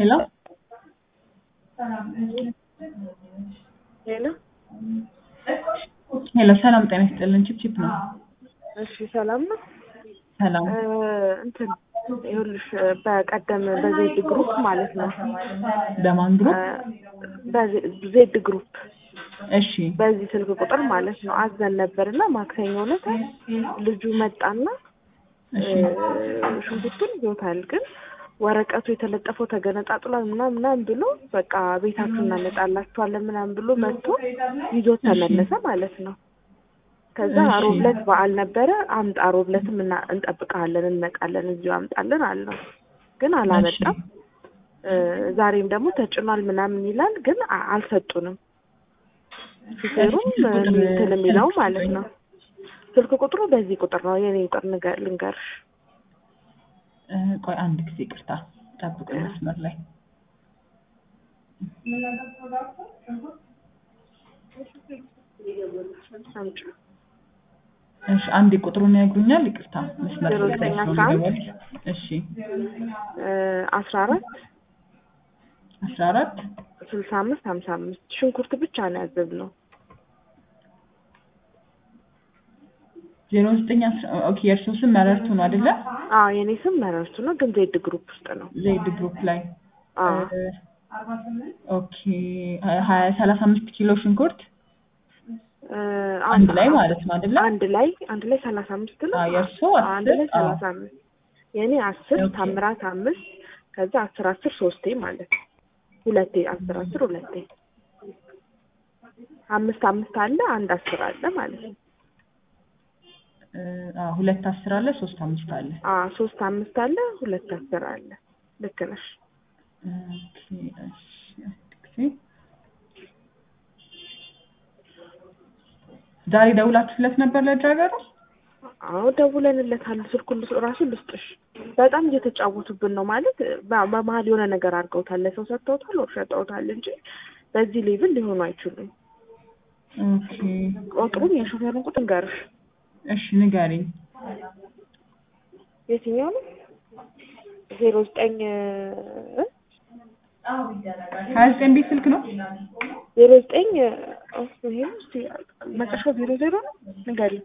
ሄሎ ሄሎ ሄሎ፣ ሰላም ጤና ይስጥልን። ቺፕቺፕ ነው። እሺ ሰላም ነው። ሰላም እ እንትን ይኸውልሽ በቀደም በዜድ ግሩፕ ማለት ነው በማን ግሩፕ? በዜድ ግሩፕ እሺ በዚህ ስልክ ቁጥር ማለት ነው አዘን ነበርና ማክሰኞ ዕለት ልጁ መጣና እሺ እ ሽንኩርቱን ይዞታል ግን ወረቀቱ የተለጠፈው ተገነጣጥሏል ምናምን ምናምን ብሎ በቃ ቤታችሁ እናመጣላችኋለን ምናምን ብሎ መጥቶ ይዞት ተመለሰ ማለት ነው። ከዛ እሺ። ሮብ ዕለት በዓል ነበረ። አምጣ ሮብ ዕለትም እና- እንጠብቅሃለን እንመጣለን እዚሁ አምጣለን አልነው፣ ግን አላመጣም። እ ዛሬም ደግሞ ተጭኗል ምናምን ይላል፣ ግን አ- አልሰጡንም። ሹፌሩም እንትን የሚለው ማለት ነው። ስልክ ቁጥሩ በዚህ ቁጥር ነው የኔ ቁጥር ንገ- ልንገርሽ እ ቆይ አንድ ጊዜ ይቅርታ፣ ጠብቁ መስመር ላይ አምጪ እሺ፣ አንድ ቁጥሩን ያግሩኛል። ይቅርታ መስመር ዜሮ ላይ ዘጠኝ ነው አስራ አንድ የምደውል። እሺ አስራ አራት አስራ አራት ስልሳ አምስት ሀምሳ አምስት ሽንኩርት ብቻ ነው ያዘዝነው። ዜሮ ዘጠኝ አስራ ኦኬ። የእርስዎ ስም መረርቱ ነው አይደለ? አዎ የኔ ስም መረርቱ ነው፣ ግን ዜድ ግሩፕ ውስጥ ነው። ዘይድ ግሩፕ ላይ አዎ እ ኦኬ ሀያ ሰላሳ አምስት ኪሎ ሽንኩርት እ አንድ ላይ ማለት ነው አይደለ? አንድ ላይ አንድ ላይ ሰላሳ አምስት ነው። አዎ የእርስዎ አንድ አስር ላይ አዎ ሰላሳ አምስት የኔ አስር ኦኬ። ታምራት አምስት ከዛ አስር አስር ሶስቴ ማለት ነው። ሁለቴ አስር አስር ሁለቴ አምስት አምስት አለ አንድ አስር አለ ማለት ነው። እ አዎ ሁለት አስር አለ ሶስት አምስት አለ። አ ሶስት አምስት አለ ሁለት አስር አለ። ልክ ነሽ። ኦኬ እሺ አንድ ጊዜ ዛሬ ደውላችሁለት ነበር ለድራይቨሩ? አዎ ደውለንለታል። ስልኩን ልስ- ራሱ ልስጥሽ። በጣም እየተጫወቱብን ነው ማለት በ- በመሀል የሆነ ነገር አድርገውታል። ለሰው ሰጥተውታል ወር ሸጠውታል እንጂ በዚህ ሌቭል ሊሆኑ አይችሉም። ኦኬ ቁጥሩን የሾፌሩን ቁጥር ንገርሽ። እሺ ንገሪኝ። የትኛው ነው? ዜሮ ዘጠኝ እ? ሀያ ዘጠኝ ቤት ስልክ ነው? ዜሮ ዘጠኝ እ፣ ይሄ ነው እስኪ መጨረሻው ዜሮ ዜሮ ነው። ንገሪኝ።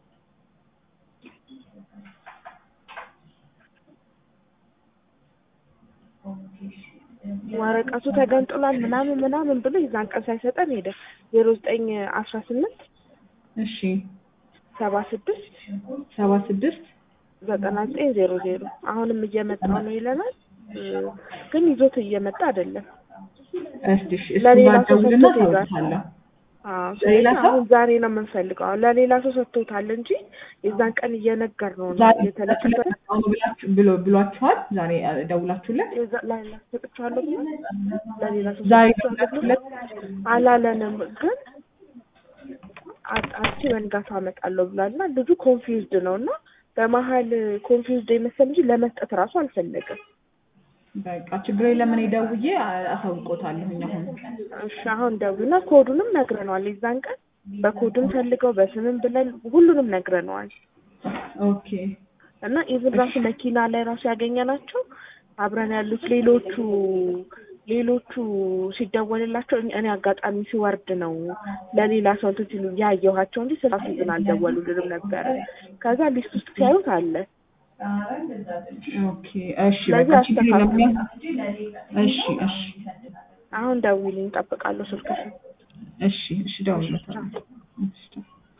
ወረቀቱ ተገንጥሏል ምናምን ምናምን ብሎ የዛን ቀን ሳይሰጠን ሄደ። ዜሮ ዘጠኝ አስራ ስምንት እሺ ሰባ ስድስት ሰባ ስድስት ዘጠና ዘጠኝ ዜሮ ዜሮ አሁንም እየመጣ ነው ይለናል፣ እ፣ ግን ይዞት እየመጣ አይደለም። እስቲ እሺ እሱ ለሌላ ጋር ሰው ደውልና ሰጥቶት ሄዷል። ታውቃለህ። አዎ ለሌላ ስለዚህ ሰው? አሁን ዛሬ ነው የምንፈልገው። አሁን ለሌላ ሰው ሰጥቶታል እንጂ የዛን ቀን እየነገር ነው ነው ዛሬ የተለቀቀ አሁን ብላችሁ ብሎ ብሏችኋል? ዛሬ አ፣ ደውላችሁለት? የዛ- ለሌላ ሰጥቼዋለሁ ብሎ ለሌላ ሰው ዛሬ ሰጥቼዋለሁ ብሎ ደውላችሁለት? አላለንም፣ ግን አጣርቼ በንጋታው አመጣለሁ ብሏል እና ልጁ ኮንፊውዝድ ነው እና በመሀል ኮንፊውዝድ የመሰል እንጂ ለመስጠት እራሱ አልፈለገም። በቃ ችግር የለም እኔ ደውዬ አ- አሳውቆታለሁኝ አሁን እሺ አሁን ደውልና ኮዱንም ነግረነዋል። የዛን ቀን በኮድም ፈልገው በስምም ብለን ሁሉንም ነግረነዋል። ኦኬ እና ኢቭን ራሱ መኪና ላይ ራሱ ያገኘናቸው አብረን ያሉት ሌሎቹ ሌሎቹ ሲደወልላቸው እኔ- እኔ አጋጣሚ ሲወርድ ነው ለሌላ ሰው እንትን ሲሉ ያየኋቸው እንጂ ስራሱ ግን አልደወሉልንም ነበረ። ከዛ ሊስት ውስጥ ሲያዩት አለ። ኦኬ እሺ ስለዚህ በቃ ችግር የለም አስተካክሉ። እሺ እሺ አሁን ደውዪልኝ፣ እጠብቃለሁ ስልክሽን። እሺ እሺ ደውልለታለሁ እሺ